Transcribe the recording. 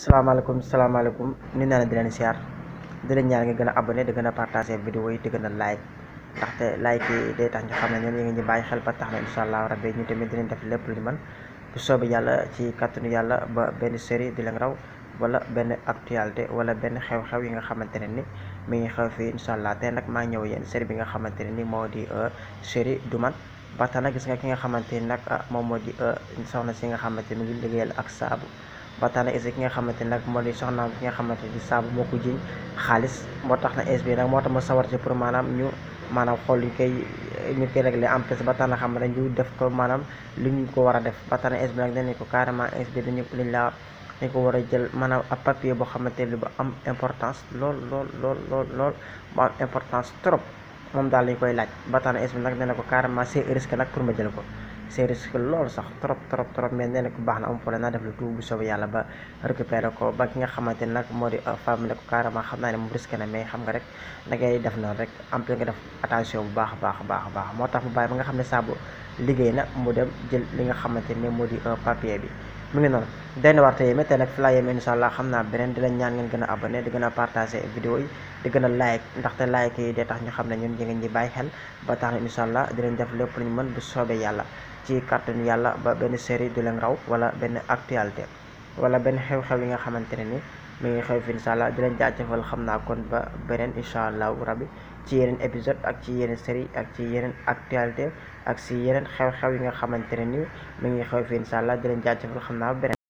salaamaaleykum salaamaaleykum ni naa leen di leen siyaar di leen ñaan nga gën a abonné di gën a partagé vidéo yi di gën a like ndaxte like yi day tax ñu xam ne ñoom ñu ngi ñu bàyyi xel ba tax na incha allah rabbi ñu tamit dinañ def lépp lu ñu mën bu soobee yàlla ci kàttanu yàlla ba benn série di leen raw wala benn actualité wala benn xew-xew yi nga xamante ne ni mi ngi xew fii incha allah tey nag maa ñëw yéen série bi nga xamante ne ni moo di série du man ba tax na gis nga ki nga xamante ni nag moom moo di soxna si nga xamante ni mu ngi liggéeyal ak saabu ba tax na is ki nga xamante ni nag moo di soxnaam ki nga xamante ni saabu moo ko jiñ xaalis moo tax na is bi nag moo tax ma sawar ci pour maanaam ñu maanaam xool ñu koy ñu koy réglé en plus ba tax na xam ne ñu def ko maanaam lu ñu ko war a def ba tax na is bi nag dañu ko carrément is bi dañu liñ la dañ ko war a jël maanaam ab papier boo xamante ni bu am importance lool lool lool lool lool bu am importance trop moom daal lañ koy laaj ba tax na is bi nag nee na ko carrément c'est risque nag pour ma jël ko c'est risque loolu sax trop trop trop mais nee na ko baax na am problème naa def lu tout bu soobee yàlla ba récupérer ko ba ki nga xamante ni nag moo di femme ne ko carrément xam naa ne moom risque na mais xam nga rek da ngay def noonu rek en plus nga def attention bu baax a baax a baax a baax moo tax mu bàyyi ba nga xam ne saabu liggéey na mu dem jël li nga xamante ni moo di papier bi mu ngi noonu denn war tey mais tey nag fi laa yem incha allah xam naa beneen di leen ñaan ngeen gën a abonné di gën a partagé vidéo yi di gën a like ndaxte like yi day tax ñu xam ne ñun ñu ngi ñi bàyyi xel ba tax na incha allah dinañ def lépp lu ñu mën bu soobee yàlla ci kàttanu yàlla ba benn série du leen raw wala benn actualité wala benn xew-xew yi nga xamante ne ni mi ngi xew fi incha allah di leen jaajëfal xam naa kon ba beneen incha allahu rabbi ci yeneen épisode ak ci yeneen série ak ci yeneen actualité ak si yeneen xew-xew yi nga xamante ne ni mi ngi xew fi incha allah di leen jaajëfal xam naa ba beneen